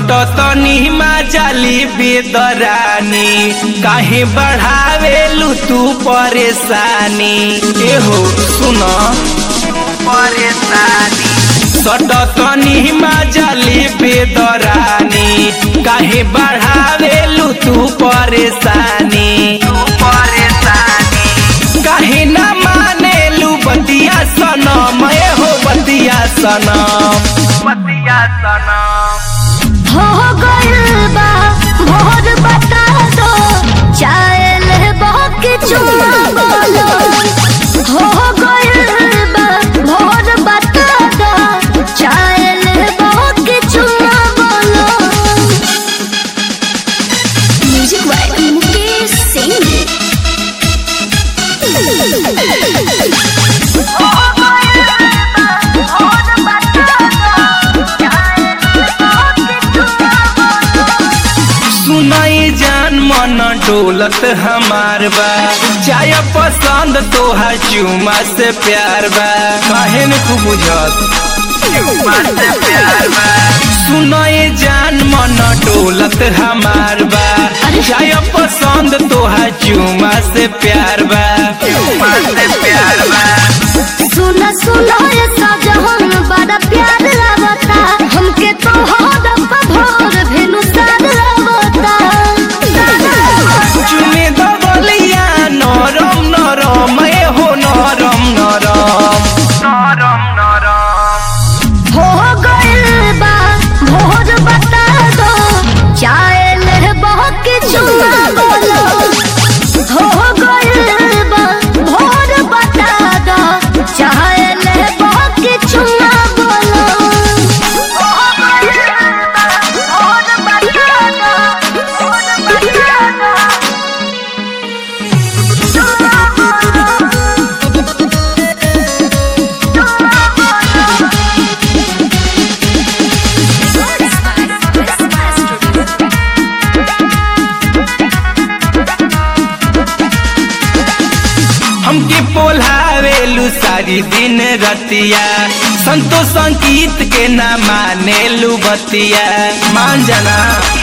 सट तनी जाली बेदरानी काहे बढ़ावेलू तू परेशानी एहो सुन परेशानी सट तनी जाली बेदरानी काहे बढ़ावेलू तू परेशानी परेशानी काहे ना मानेलू बतिया सनम ए हो बतिया सनम बतिया सनम हो गइल बा भोर बता दो चायल बहक चुमा बोलो हो गइल बा भोर बता दो चायल बहक चुमा बोलो म्यूजिक बाय मुकेश सिंह सुनाई जान मन डोलत हमार बा चाय पसंद तोहा चुमा से प्यार बा काहे न तू बुझत चुमा से प्यार बा सुनाई जान मन डोलत हमार बा चाय पसंद तोहा चुमा से प्यार बा चुमा से प्यार बा सुना सुना ये साजहन बड़ा प्यार लागता हमके तो होद भोर भेनु साद लागता चुमे दबलिया नरम नरम ए हो नरम नरम नरम नरम हो गइल बा भोर बता दो चायल बहक चुमा बोलो हो गइल बा भोर बता दो चायल बहक चुमा बोलो हो गइल बा भोर बता दो भोर बता दो चुमा बोलो चुमा बोलो हमके पोल्हावेलू सारी दिन रतिया संतोष संगीत के ना मानेलू बतिया मान जाना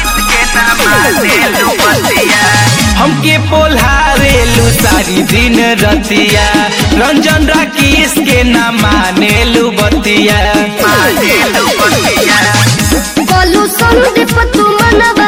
हमके पोल्हावेलू सारी दिन रतिया रंजन राकेश के ना मानेलू बतिया मानेलू बतिया बोलू संदीप तू मनवा